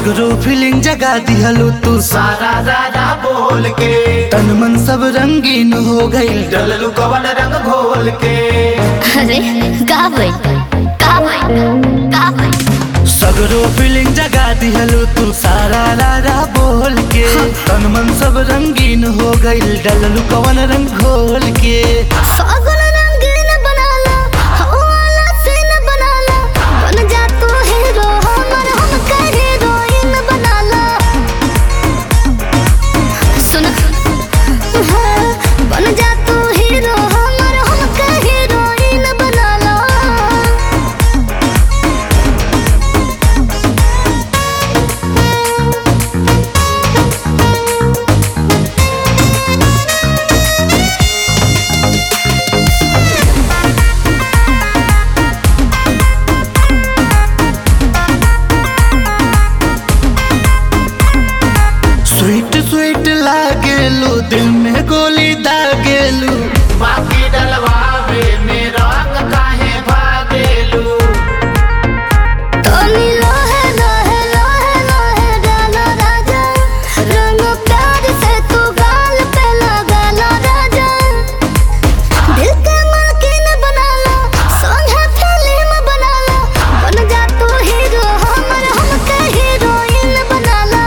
सगरो फीलिंग जगा दिहलो तू सारा रारा बोल के तन मन सब रंगीन हो गईल डललू कवन रंग घोल के अरे गाबै गाबै गाबै सगरो फीलिंग जगा दिहलो तू सारा रारा बोल के तन मन सब रंगीन हो गईल डललू कवन रंग घोल के सगल रंगीन बनाला हवाला सीन बनाला बन जा तू हीरो हमर हम के हीरोइन बनाला सुन हाँ, बन जा तू हीरो हमर हम के हीरोइन बनाला स्वीट स्वीट लागेलू दिल में गोली दागेलू बाकी डलवावे में रंग काहे भागेलू तनी लोहे लोहे लोहे लोहे डालो राजा रंग प्यार से तू गाल पे लगालो राजा दिल के मालकिन बना लो सोना फिल्म बना लो बन जा तू हीरो हमर हम के हीरोइन बना लो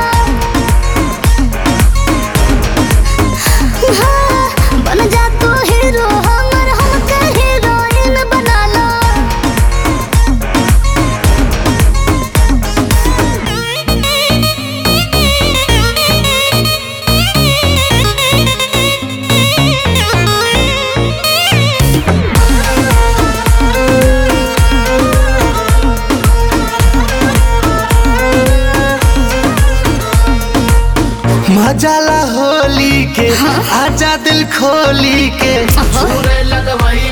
हाँ, बन जा तू हीरो हमर हम के हीरोइन बना लो मजाला होली के आजा दिल खोली के पूरे लगवई